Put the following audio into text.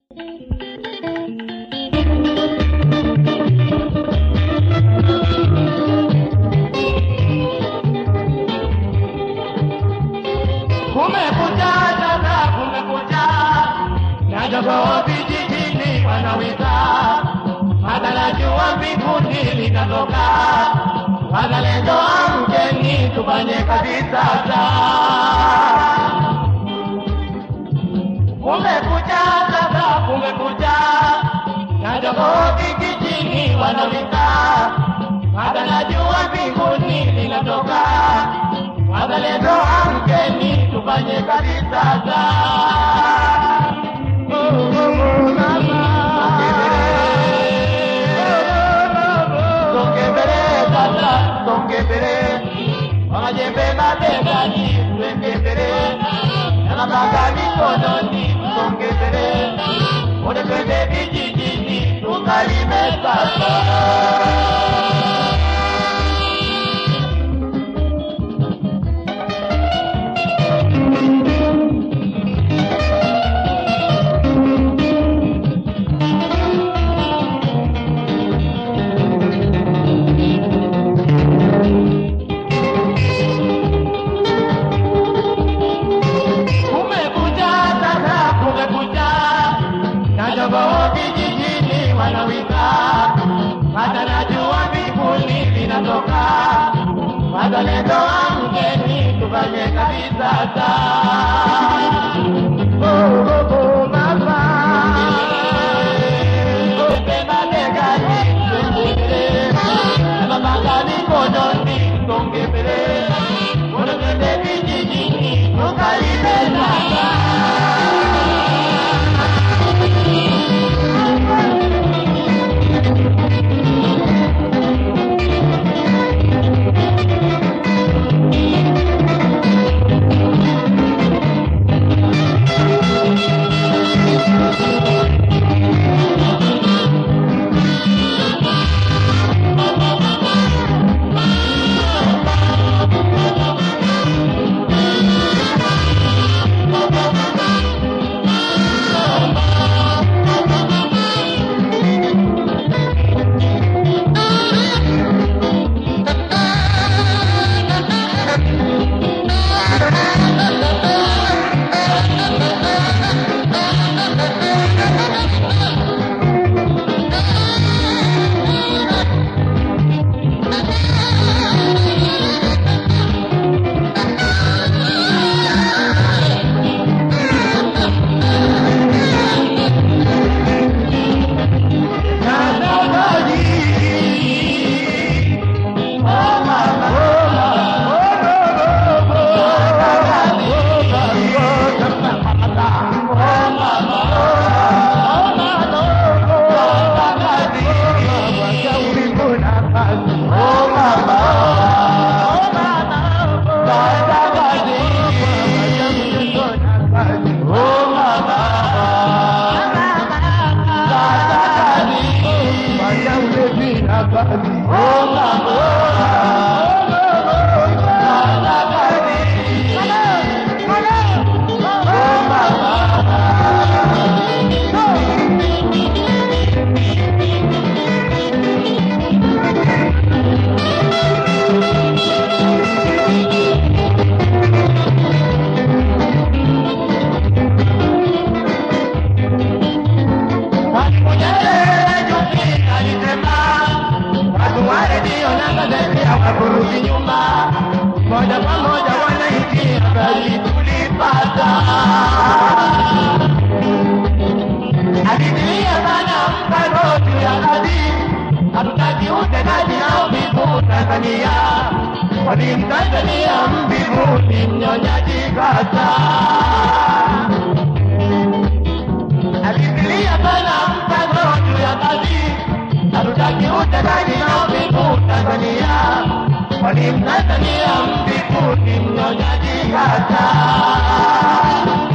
Kumekucha sasa, kumekucha na jogoo vijijini wanawika, matarajua mbinguni litatoka. Wazalendo amkeni, tufanye kazi sasa. Kumekucha sasa, kumekucha na jogoo vijijini wanawika, matarajua mbinguni linatoka. Wazalendo amkeni, tufanye kazi sasa. Oh, oh, oh, mama. Songe mbele sasa, songe mbele. Wamajembe mabegani, twende mbele. Na mapanga mikononi, songe mbele. Wote twende vijijini, tukalime sasa. Kumekucha sasa, kumekucha na jogoo vijijini wanawika, matarajua mbinguni linatoka. Wazalendo amkeni, tufanye kazi sasa. Oh, oh, oh, mama. Twende mabegani, twende mbele. Na mapanga mikononi, songe mbele. Wote twende vijijini, tukalime sasa. Mwalimu Nyerere juzi alisema watu wa redio na gazeti hawakurudi nyuma, moja kwa moja wananchi habari tulipata. Alidilia sana mpango juu ya kazi, hatutaki utendaji na uvivu Tanzania, kwani Mtanzania mvivu ni mnyonyaji kata alifikiria sana mpango juu ya kazi, hatutaki utendaji na uvivu Tanzania, kwani Mtanzania mvivu ni mnyonyaji hata